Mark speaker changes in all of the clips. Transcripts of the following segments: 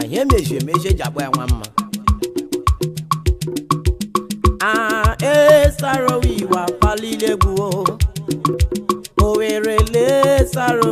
Speaker 1: ihe mejie emejie ji agba ya nwa mma a esaro iwa palilegwu o were lee saro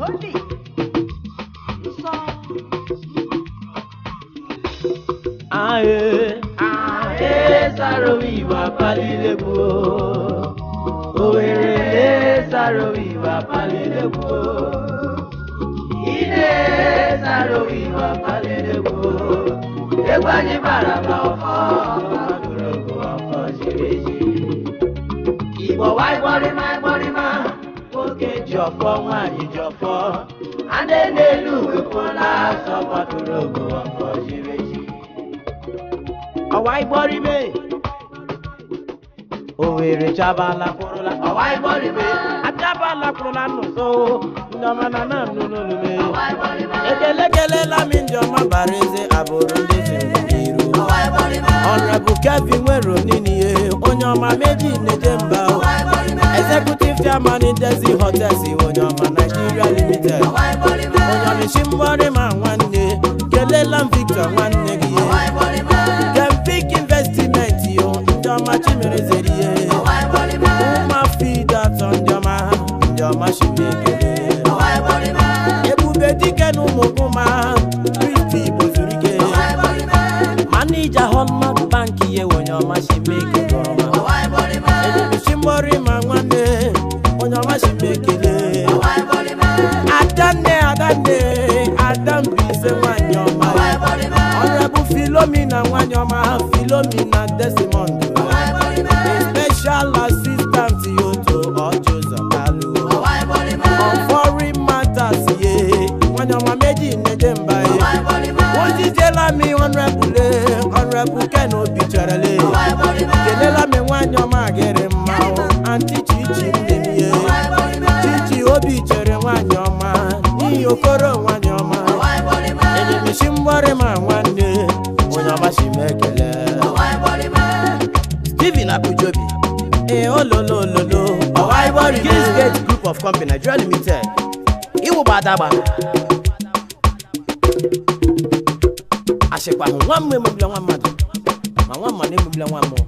Speaker 1: Ae, ae, sarowiwa palilegbu. Owerele sarowiwa palilegbu. Ide sarowiwa palilegbu. Egwu anyị bara ma ọfọ, ọdụrụgụ ọfọ ziri ezi. Igbo wa ịgbọrịma ịgbọrịma, nwoke ji ọfọ, nwaanyị ji ọfọ. Adé n'elu wepụla asọ gbapụrụ ogo ọfọ ziri ezi. ọwa ịgbọrịme Owerri chabala kwụrụla ọwa ịgbọrịme achabala kwụrụla n'ụzọ ndị ọma na na nnụ n'olume ekele kelela m ndị ọma bara eze abụrụ ndị si n'iru ọnrebụ kevin nwere oniniye onye ọma meji neje mba executive chairman Ndezi hotels onye ọma Nigeria limited onye ọmịshi mgbọrị ma nwanne kelela m Victor nwanne gị Gempik investment yo ndị ọma chimerezeri ihe ụma fid atọ ndị ọma ndị ọma chimekele ebube dike na ụmụkụma kristi igbo zuru ike manija hallmark bank ihe onye ọma chimeke gọrọma ebubisi mgbọrị ma nwanne onye ọma chimekele adanne adanne adambise nwanyị ọma ọrẹbù filomina nwanyị ọma filomina desimond special assistant yoto ọjọzọ kalu on foreign matters ye nwanyị ọma méjì nneje mba ye wọ́n jíjẹ́lá mi ọ̀nrẹ́bùlé ọ̀nrẹ́bù kẹ́nu obi chẹrẹlẹ kelela mi nwanyị ọma agịrị mma o anti chichi nne m ye chichi obi chere nwanyị ọma n'ihi okoro nwanyị ọma enyemisi mgbọrị ma nwanne onye ọmachi m ekele steven abujobi ee ololo ololo ọwa ibori Kings Gate Group of Company Nigeria Limited iwụba adagba achịkwa hụ nwa mmụọ emegbula nwa mmadụ ma nwa mmadụ emegbula nwa mmụọ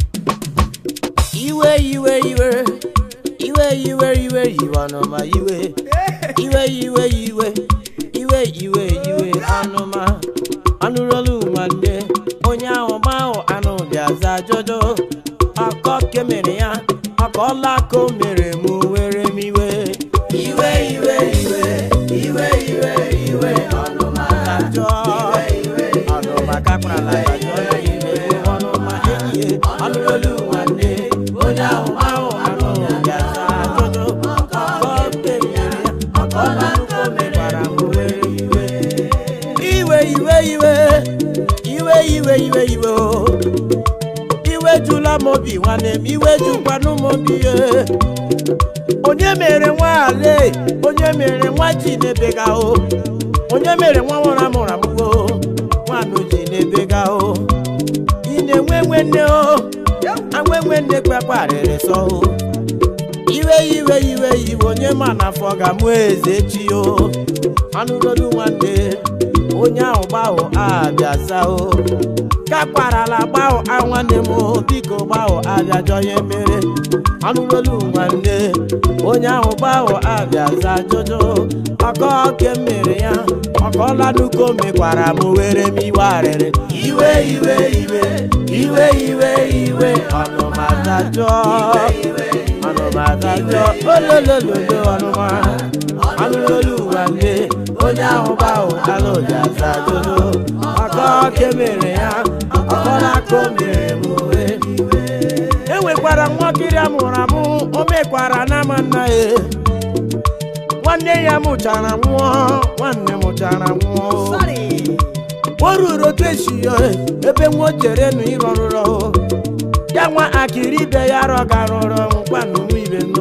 Speaker 1: iwe iwe iwe iwe iwe iwe iwe ọnụma iwe iwe iwe iwe iwe iwe iwe ọnụma anụrụolu nwanne onye ahụ gbahụ anụ bịaza jojo akọ kemere ya akọla ka o mere mụ were m iwe iwe iwe iwe iwe iwe iwe ọnụma ajọ ọnụma kakparala ya jọọ iwe ọnụma enyi ya anụrụolu nwanne onye ahụ gbahụ anụ bịaza jojo akọ kemere ya akọla ka o mekwara m were iwe iwe iwe iwe iwe iwe iwe iwe o iwe jula m obi nwanne m iwe jukwanụ m obi ye onye mere nwa ale onye mere nwa ji na-ebega o onye mere nwa nwụrụ amụrụ amụgo nwanụ ji na-ebega o ị na-enwe nwe nne o anwe nwe nne kpekparịrị sọ o iwe iwe iwe iwe onye ma na afọ ga-amụ eze chi o anụrolu nwanne onye ahụ gbahụ abịaza o kakparala gbahụ a nwanne m o, biko gbahụ abịajọ ya mere anụrolu nwanne onye ahụ gbahụ abịaza jojo ọkọ ke mere ya ọkọlanuko mekwara m were m iwe arịrị iwe iwe iwe iwe iwe iwe ọnụmatajọ ọnụmatajọ ololololo ọnụma anụrolu nwanne onye ahụ gbahụ alụjaza jojo ọkọ ke mere ya ọkọlaka o mere m were enwekwara nwakiri amụrụ amụ o mekwara n'ama nna ya nwanne ya mụchara nwụọ nwanne mụchara nwụọ o ruru otu esi ya ebe nwa o chere nụ ịrọ rụrọ ya nwa akịrị ibe ya rọga rụrọ nkwanụ nwa ibe no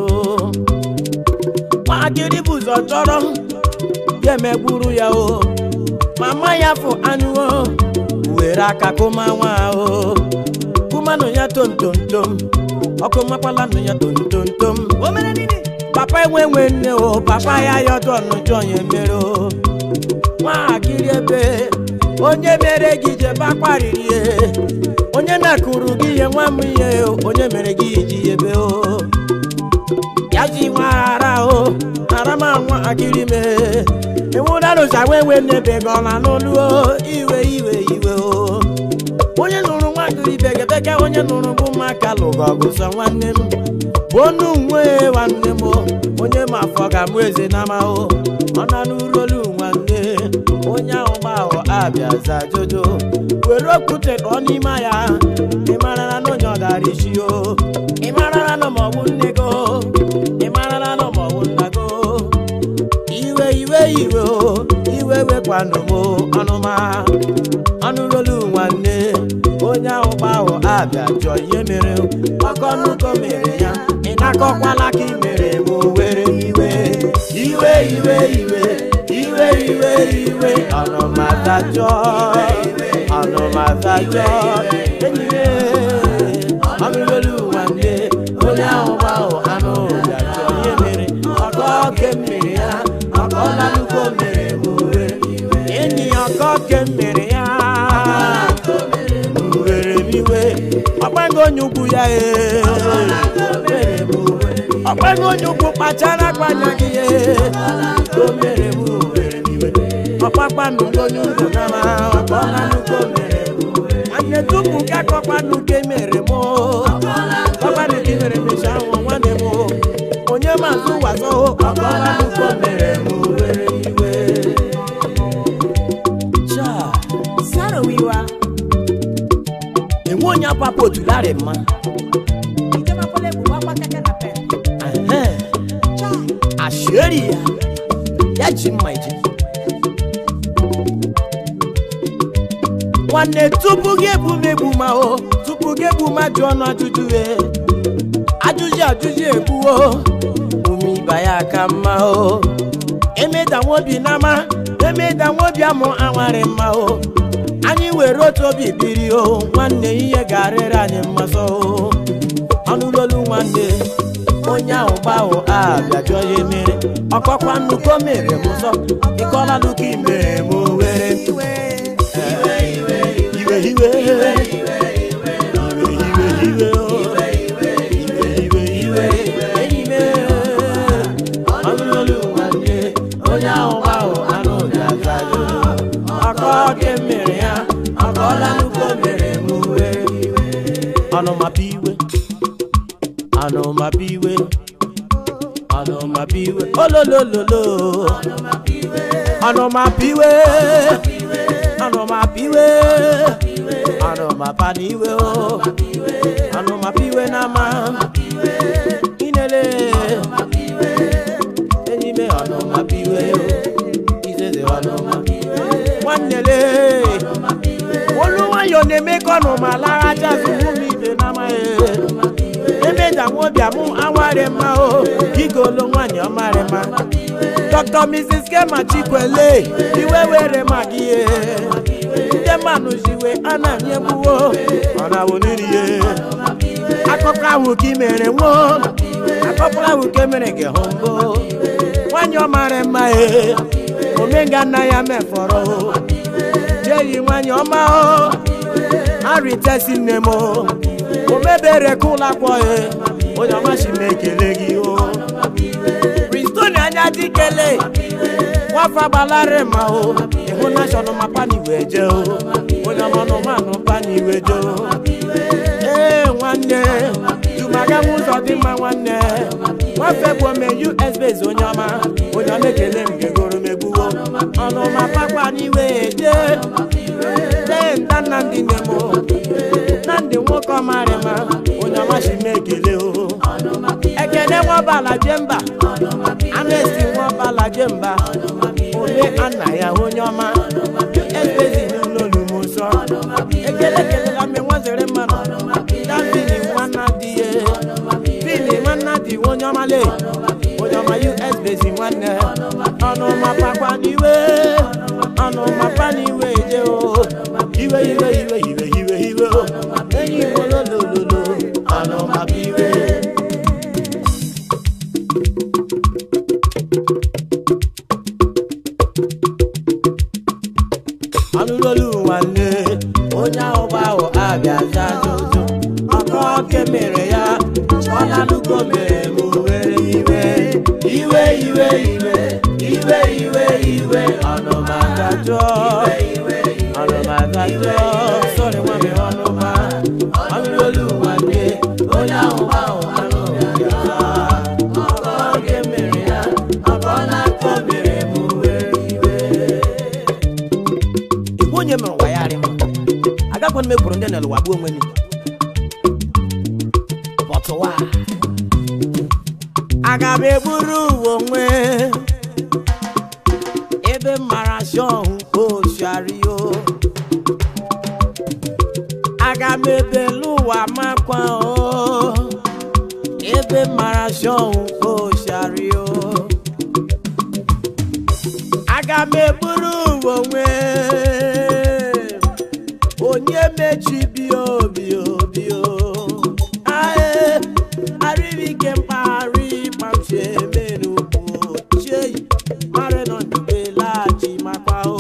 Speaker 1: nwa akịrị bụ ụzọ chọrọ ya emegburu ya o mama ya fụ anụ o were aka kụma nwa o kụmanụ ya tomtomtom ọkụ makwala nụ ya tomtomtom papa enwe nwe nne o papa ya yọdụ ọnụjọ ya mere o nwaakịrị ebe onye mere gị jebe akparịrị ihe onye na-akụrụ gị ihe nwa m ihe o onye mere gị iji ebe o ya ji nwa ara o ara m anwa akiri me ịnwụdanụcha nwe nwe n'ebe gị ọ na n'olu o iwe iwe iwe o onye nụrụ nwa gịrị bekebeke onye nụrụ bụ maka lụgo ọgụ sọ nwanne m bụ onu nwe nwanne m o. onye ma afọ ga mụ eze na amahụ ọ na n'urolu nwanne onye ahụ gbahụ abịa za jojo were okwute ka ọ n'ime ya ị mara na n'onye ọ dara isi o ị mara na nọ maọbụ nne go ị mara na nọ maọbụ nna go iwe iwe iwe o iwe wekwanụ m ọnụma ọnụrolu nwanne onye ahụ gbahụ abịa jọ ihe mere ọkọnụkọ mere ya ị na-akọkwala ka ị mere m were iwe iwe iwe iwe iwe iwe iwe ọnụmatajọ ọnụmatajọ enyi m ọnụrolu nwanne onye ahụ gbahụ anụ bịa jọ ihe mere ọkọ oke mmiri ya ọkọ lalukwo mere m were enyi ya ọkọ oke mmiri ya were m iwe ọgbago onye ukwu ya ee ọgbago onye ukwu kpachara akpanya gị ee o mere m were m iwe ọkpakpanụ onye ukwu na ma ọkpọlanụko mere m nwanne tupu ka akọkpanụ ke mere m ọkpanụ gị mere mecha ahụ nwanne m onye mazụ wazọ ọkpọlanụko mere m were iwe Cha.
Speaker 2: sarowiwa
Speaker 1: enwe onye apapụ otularị mma
Speaker 2: ijemakwala egwu gbakwa keke na pe
Speaker 1: Ehe. ashieri ya ya ji mma ije nwanne tupu gị egbu m egbu ma o tupu gị egbu ma jụ ọnụ ajụjụ e ajụjụ ajụjụ egbuo ume ịba ya ka mma o emeda nwobi n'ama emeda nwobi amụ anwarị mma o anyị were otu obi biri o nwanne ihe ga-arịrị anyị mmasọ o ọnụlolu nwanne onye ahụ gbahụ abịa jụọ ya mere ọkọkwa nnukwu o mere m ụzọ ịkọla nnukwu imere m were
Speaker 2: iwe
Speaker 1: iwe iwe iwe iwe iwe iwe o. iwe iwe iwe enyi m ọnụlolu nwanne onye ahụ gbahụ anụ ga-aza ajụjụ ọkọ oke mere ya ọkọla nnukwu o mere m were ọnụmapụ iwe ọnụmapụ iwe ọnụmapụ iwe ololololo ọnụmapụ iwe ọnụmapụ iwe ọnụmapa n'iwe o ọnụmapụ iwe n'ama inele enyi me ọnụmapụ iwe o izeze ọnụmapụ iwe nwannele olu nwayọ na-eme ka ọnụma lara jazụ ụmụ ibe n'amaghị emeja nwobiam awarị mma o igolo nwanyị ọmarị mma dr mrs kema chikwele iwe were maka ihe ndị mmanụ jiwe a na-anyị egbuwo ọ na-awụ n'irie akụkọ ahụ ka ị mere nwo akụkọ ahụ ka emere gị hụ mbụ nwanyị ọmarị mma e omenga nna ya mefọrọ o jeyi nwanyị ọma o arịtesi nne m o omebere ka ụlọ akwọ ya onye ọmachi m ekele gị o pristoni anya dikele nwafa gbalarị ma o ịhụ nashọnal ma pani wee jee o onye ọmanụmanụ pani wee jee o ee nwanne jumaga m ụzọ dị mma nwanne nwafe bụ ome us base onye ọma onye ọma ekele m gegoro m egbuwo ọnụma pakwa n'iwe jee dee nda nnamdị nne m nnamdị nwoke ọmarịma onye ọmachi m ekele o ekene nwabala jemba anesti nwabala jemba ome anna ya onye ọma esbezi n'ụlọolu m nsọ ekele kelela mme nwazere mmanụ davini nwanna dị ye bini nwanna dị onye ọma le onye ọma us bezi nwanne ọnụma pakwa n'iwe ọnụma pa n'iwe je o iwe iwe iwe iwe iwe iwe o enyi m ololololo ọnụma bụ iwe ọnụlolu nwanne onye ahụ gbahụ abịa za ajụjụ ọkọ oke mere ya ọlalugo mere m were iwe iwe iwe iwe iwe iwe iwe ọnụma dajọ ọnụma dajọ sọrọ nwa mi ọnụma ọnụrụ olu nwanne onye ahụ ahụ anụ ya ọkọ oge mere ya ọkọ na-akọ mere m were iwe igwe onye mere ụwa ya arị m agakwana m ekwuru ndị na ụwa gbuo onwe m bọtụwa aga m egburu uwe onwe ebe m mara shọhụ oshario aga m ebelu ụwa makwa o ebe m mara shọhụ oshario aga m egburu uwe onwe onye mechibi obi obi o ae arịrịke mpaghara ịkpamchi eme n'ugwu chei mara nọ ndube laghachi makwa o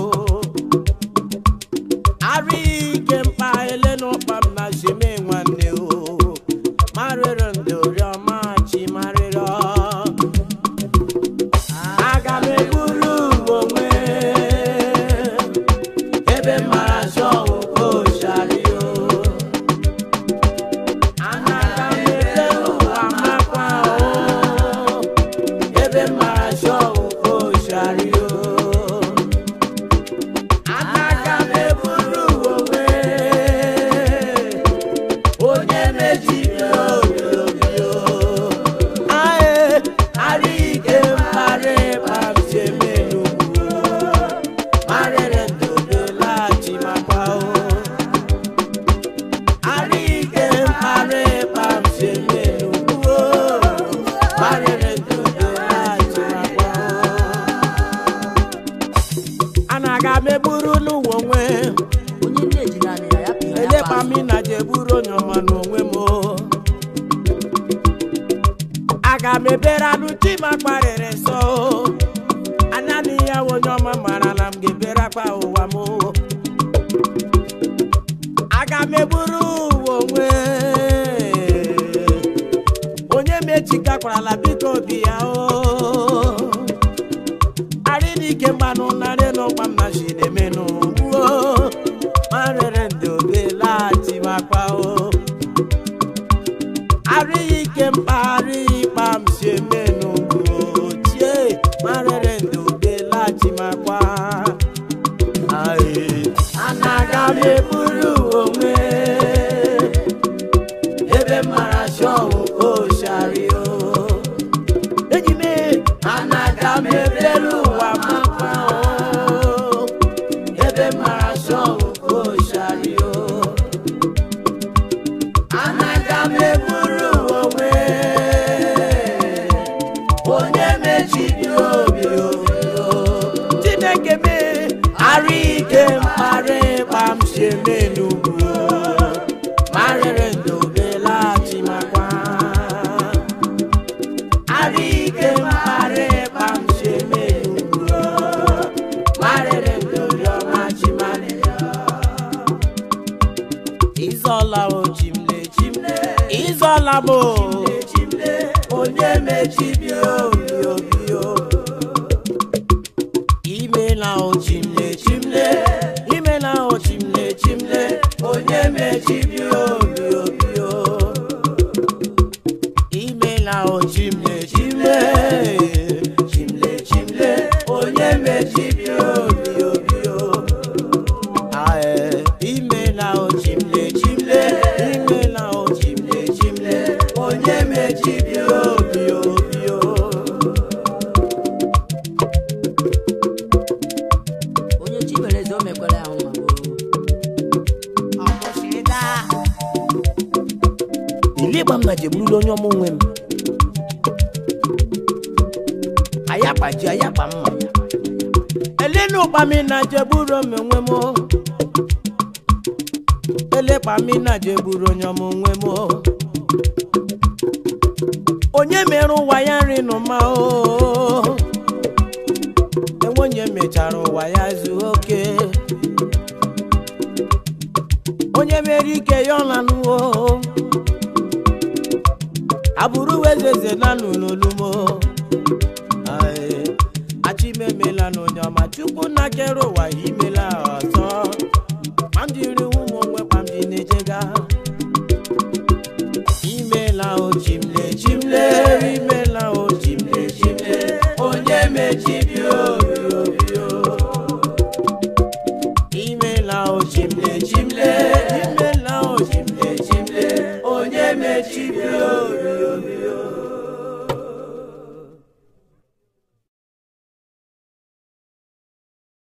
Speaker 1: arịrịke mpa ele n'ụkpa m na sheme nwanne o marịrị ndị oriọma chi marịrọ aga m egburu onwe ebe mara shọwụ oshario anaga m ebe ụwa makwa o ebe mara shọwụ oshario anaga m egburu onwe onye mejiri obi obi o ae arịghị mkparị kpamcheme n'ugwu marịrị ndobe laghachi makwa o arịghị mkparị kpamcheme n'ugwu marịrị ndobe laghachi makwa o anaga m egburu n'ụwa onwe
Speaker 2: onye ndị ejiri anyị ya ya pịa ya
Speaker 1: elekpa
Speaker 2: bụ
Speaker 1: mi na je buru onye ọma n'onwe m o. aga m ebere anụ chi ma kparịrị nsọ o. anani ya wụ onye ọma mara na m ga-ebere akpa ụwa m o. aga m eburu ụwa onwe onye mechikakwarala biko obi ya o arị n'ike mgbanụ narị n'ụkpa m na chinemenụ gbuo marịrị ndị obe laghachi makwa o arịghị ike mkpagharị ịkpa m si emenụ gbuo chie marịrị ndị obe laghachi makwa Aye. anaga m eburu onwe ebe mara shọwụ oshario enyi m anaga m ebere ụwa makwa o ebe mara shọwụ oshario anaga m eburu onwe onye mechiri obi obi o chineke me arụ ike mkparị kpam si eme n'ugwu marịrị ndobe laghachi makwa arụ ike mkparị kpam si eme n'ugwu marịrị ndobe ọma chi marịrị Izola o chimle chimle Izola mo chimle onye mechibi obi obi o Imela o chimle chimle Imela o chimle chimle onye mechibi obi obi o Imela o chimle chimle chimle chimle onye mechibi obi obi o Ae, imela o chimle chimle, imela o chimle chimle, onye mechibi obi obi o.
Speaker 2: onye chi mere eze o mekwara ya nwa
Speaker 1: Ile ịgba m na jegburula onye ọma onwe m. Ayakpa ji ayakpa mma. Elenu ụkpa mi na jegburu m onwe m. o. Elekpa mi na jegburu onye ọma onwe m. o. Onye mere ụwa ya nri n'ụma o. Enwe onye mechara ụwa ya zuo oke. Onye mere ike ya ọ lanụwo. aburú wezeze nánú lolúmọ achimeme chukwu na kere ụwa ime